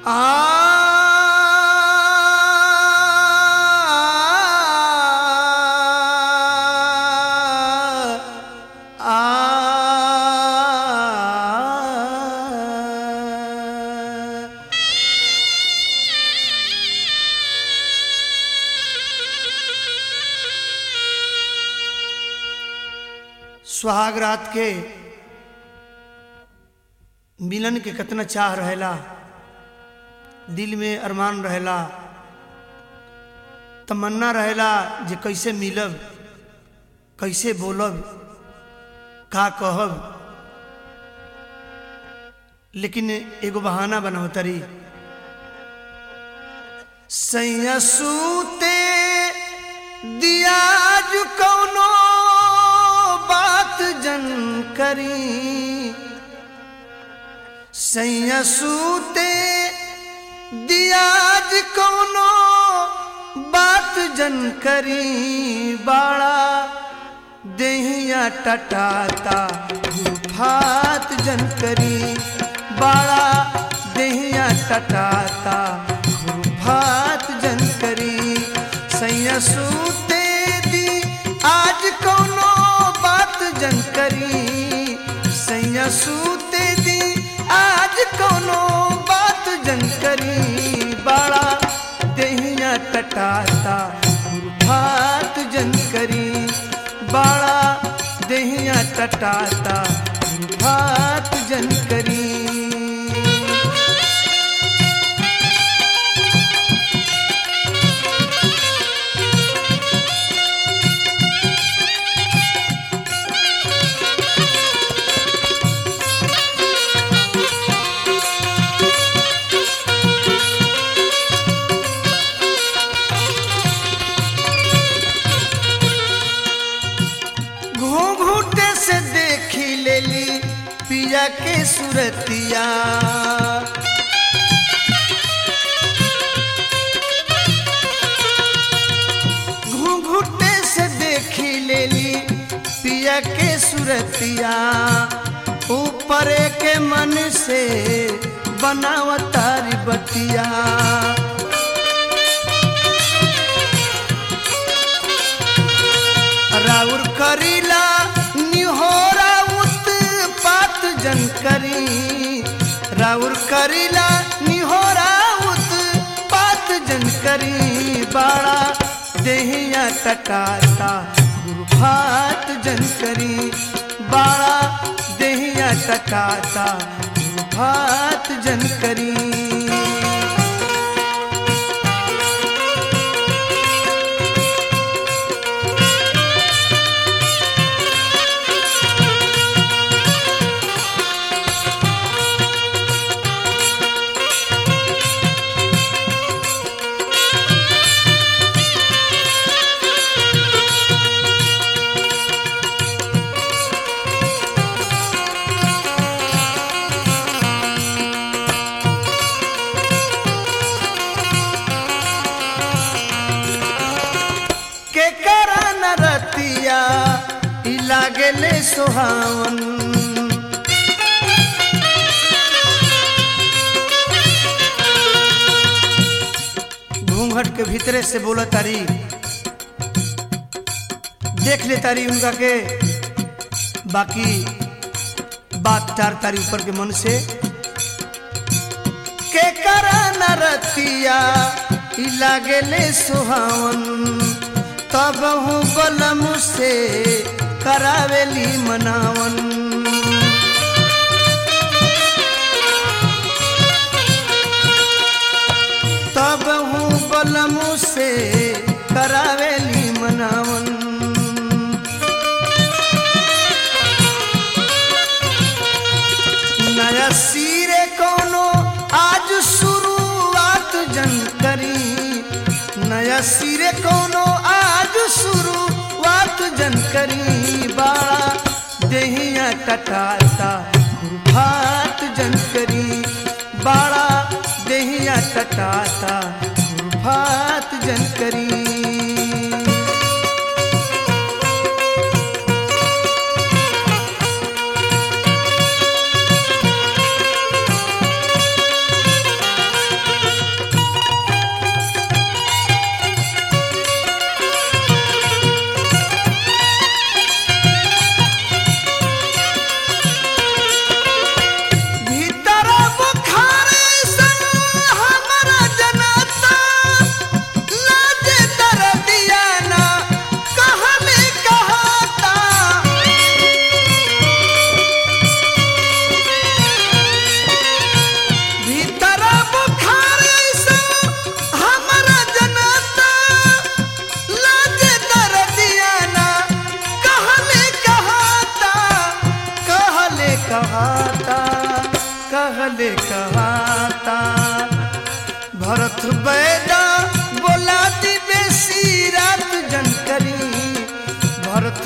सुहाग रात के मिलन के कितना चाह रहेला दिल में अरमान रहेला तमन्ना रहेला जे कैसे मिलब कैसे बोलब का कहब लेकिन एगो बहाना बनावतरी सैया सूते दियाज कौनो बात जन करी सैया सूते दियाज कौनो बात जन करी बाड़ा देहिया टटाता गुफात जन करी बाड़ा देहिया टटाता गुफात जन करी सैया सूते दी आज कौनो बात जन करी सैया सूते दी आज कौनो बात जन करी बाड़ा देहिया टटाता गुरफात जन करी बाड़ा देहिया टटाता गुरफात जन करी घूंघूटे से देखी लेली पिया के सुरतिया घूंघूटे से देखी लेली पिया के सुरतिया ऊपर के मन से बनावतारी बतिया राउर करीला निहोरा उत्पात जन करी राउर करीला निहोरा उत्पात जन करी बाड़ा देहिया टटाता गुरफात जन करी बाड़ा देहिया टटाता गुरफात जन करी के करा न रतिया ई लागेले सुहावन घूंघट के भीतरे से बोला तारी देख ले तारी उनका के बाकी बात चार तारी ऊपर के मन से के करा न रतिया ई लागेले सुहावन तब हूँ बलम से करावेली मनावन तब हूँ बलम से करावेली मनावन नया सिरे कोनो आज शुरुआत जन करी नया सिरे कोनो आज शुरुआत जन करी बाड़ा देहिया टटाता गुरफात जन करी बाड़ा देहिया टटाता गुरफात जन करी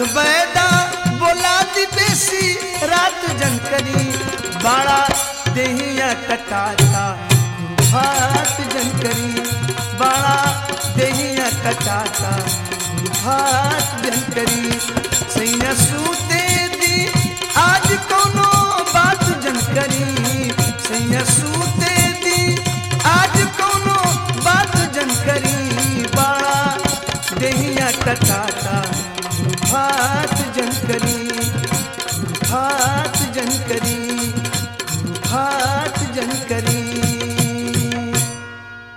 बैदा बोला दी बेसी रात जनकरी बाड़ा देहिया कटाता भात जनकरी बाड़ा देहिया कटाता भात जनकरी सैया सूते दी आज कोनो बात जनकरी सैया सूते दी आज कोनो बात जनकरी बाड़ा देहिया कटाता भात जनकरी